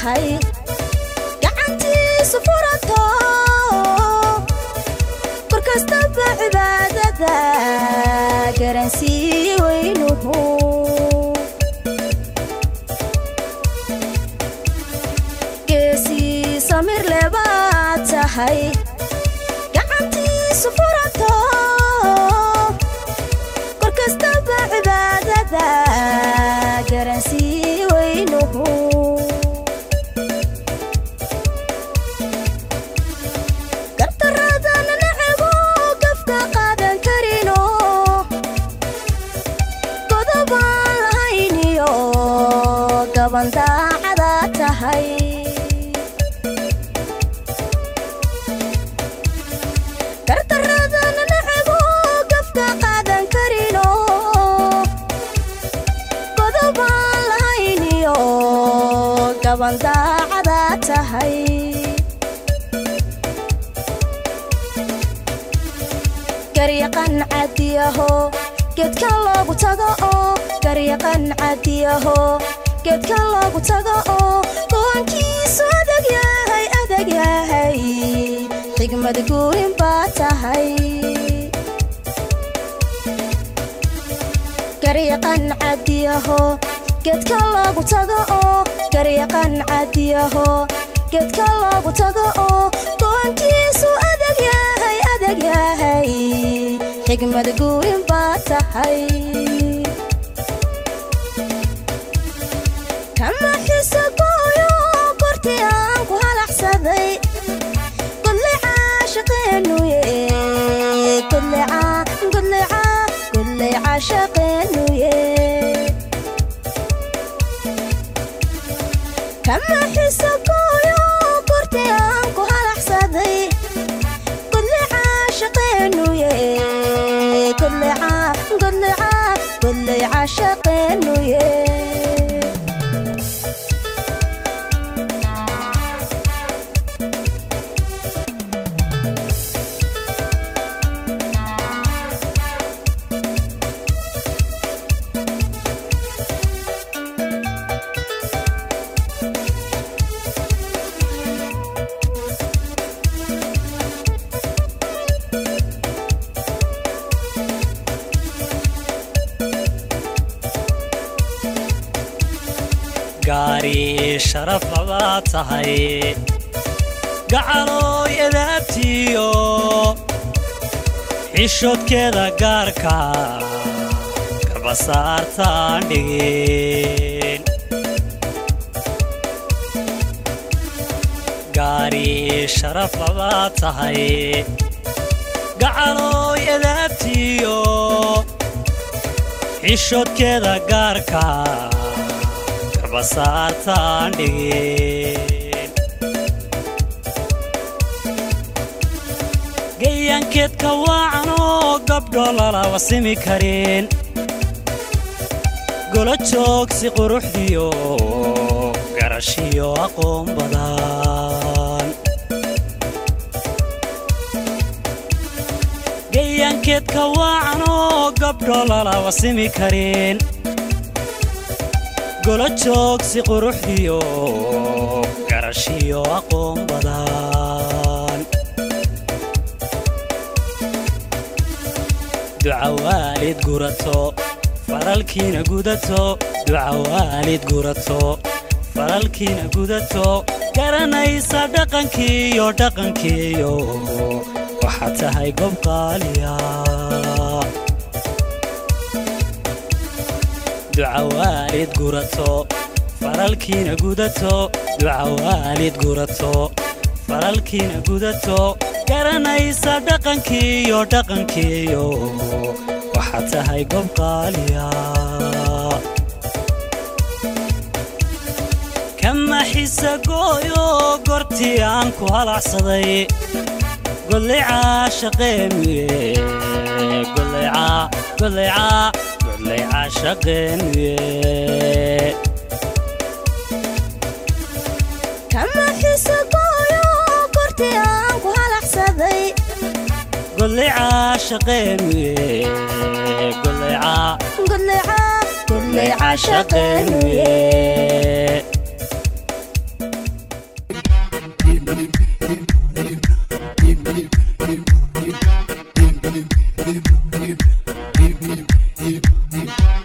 tahay gacantiisu furato kor kastaba cibaadada garansii weynuhu geesii samir lebaad tahay gacantiisu furato kor kastaba cibaadada garansii weynuhu gartaraadana nacabo gafka qaadan karino godobaan lahayniyo gaban daacada tahay gartaraadana nacabo gafka qaadan karino godobaan lahayniyo gaban daacada tahay garyaqan cadiyaho geedkan loogu tago oo garyaqan cadiyaho geedkan loogu tago oo go'aankiisu adag yahay adag yahay xigmad guurin baa tahay garyaqan cadiyaho geedkan loogu tago oo garyaqan cadiyaho geedkan loogu tago oo go'aankiisu adag yahay adag yahay xigmad guurin baa tahay kama xiso gooyo kortii aan ku halaxsaday godlecaa shaqeenuye godlecaa godlecaa godlecaa shaqeenuye kama xiso gooyo kortii aan ku halaxsaday godlecaa shaqeenuye godlecaa godlecaa godlecaa shaqeenuye gaari sharaf baa tahay gacalooy adaabtiyo xishoodkeeda gaarka kabasaartaan dhigin gaari sharaf baa tahay gacalooy adaabtiyo xishoodkeeda gaarka kabasaartaan dhigin gayaankeedka waacanoo gabdho lala wasimi karin golo joogsi quruxdiyo garashiyo aqoon badan gayaankeedka waacanoo gabdho lala wasimi karin golo joogsi quruxdiyo garashiyo aqoon badan duca waalid gurato faralkiina gudato duca waalid gurato faralkiina gudato garanaysa dhaqankiiyo dhaqankiiyo waxaad tahay gob qaaliya duca waalid gurato faralkiina gudato duca waalid gurato faralkiina gudato garanaysa dhaqankiiyo dhaqankiiyo waxaad tahay gob qaaliya kama xisa gooyo gortii aan ku halacsaday gollecaa shaqeenuye gollecaa gollecaa gollecaa shaqeenuye kama xiso gooyo kortii aan ku halaxsaday gollecaa shaqeenuye gollecaa godlecaa godlecaa gollecaa shaqeenuye shaqeenuye Thank